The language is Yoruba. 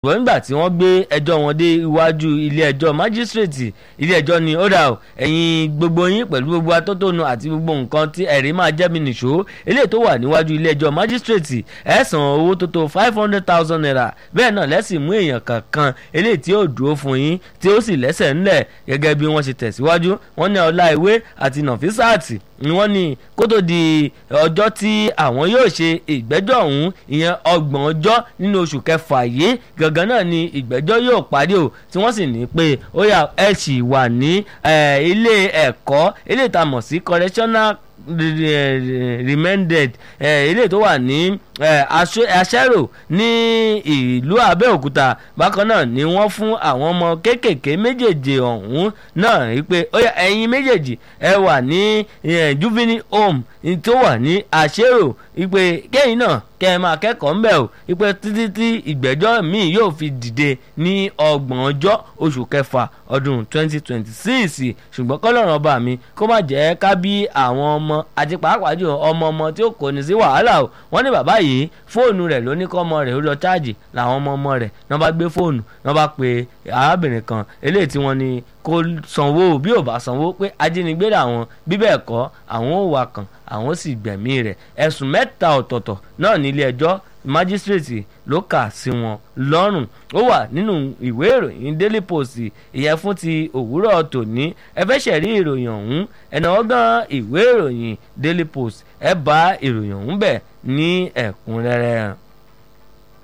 ṣùgbọ́n nígbà tí wọ́n gbé ẹjọ́ wọn dé iwájú ilé ẹjọ́ májísrèètì ilé ẹjọ́ ni ó dà o ẹ̀yin gbogbo yín pẹ̀lú gbogbo atótónu àti gbogbo nǹkan tí ẹ̀rí máa jẹ́ mi nìṣó eléyìí tó wà níwájú ilé ẹjọ́ májísrèètì ẹ̀ san owó tó tó five hundred thousand naira bẹ́ẹ̀ náà lẹ́sìn mú èèyàn kankan eléyìí tí ó dúró fún yín tí ó sì lẹ́sẹ̀ ńlẹ̀ gẹ́gẹ́ bí wọ́n ṣe tẹ̀síwájú wọ́n ní ọlá ìwé àti nàfísàtì ni wọ́n ní kó tó di ọjọ́ tí àwọn yóò ṣe ìgbẹ́jọ́ ọ̀hún ìyẹn ọgbọ̀n ọjọ́ nínú oṣù kẹfà yìí gangan náà ni ìgbẹ́jọ́ yóò parí o tí wọ́n sì ní pé ó yá ẹ sì wà ní ilé ẹ̀kọ́ ilé ìtamọ̀ sí correctional remanded ilé tó wà ní aṣẹ́rò ní ìlú Abẹ́òkúta bákan náà ni wọ́n fún àwọn ọmọ kéékèèké méjèèjì ọ̀hún náà wípé ó yá ẹ̀yin méjèèjì ẹ wà ní juvenile home tó wà ní aṣẹ́rò wípé kẹ́yìn náà kẹ́ ẹ máa kẹ́kọ̀ọ́ ńbẹ̀ o wípé títí tí ìgbẹ́jọ́ míì yóò fi dìde ní ọgbọ̀n ọjọ́ oṣù kẹfà ọdún 2026 ṣùgbọ́n kọ́lọ́run ọba mi kó má jẹ́ ká bí àwọn ọmọ àti pàápàá jù ọmọ ọmọ tí ó kò ní sí wàhálà o wọ́n ní bàbá yìí fóònù rẹ̀ ló ní kọ́ ọmọ rẹ̀ ó lọ cháàjì làwọn ọmọ ọmọ rẹ̀ náà bá gbé fóònù náà bá pe arábìnrin kan eléyìí tí wọ́n ní kó sanwó bí ò bá sanwó pé ajínigbé làwọn bí bẹ́ẹ̀ kọ́ àwọn ò wà kàn àwọn sì gbẹ̀mí rẹ̀ ẹ̀sùn mẹ́ta ọ̀tọ̀ọ̀tọ̀ náà nílé ẹjọ́ májísírèètì ló kà sí wọn lọ́rùn ó wà nínú ìwé ìròyìn daily post ìyẹn fún ti òwúrọ̀ tòní ẹ fẹ́ ṣẹ̀rí ìròyìn ọ̀hún ẹ̀nà ọgán ìwé ìròyìn daily post ẹ bá ìròyìn ọ̀hún bẹ̀ ní ẹ̀kúnrẹ́rẹ́.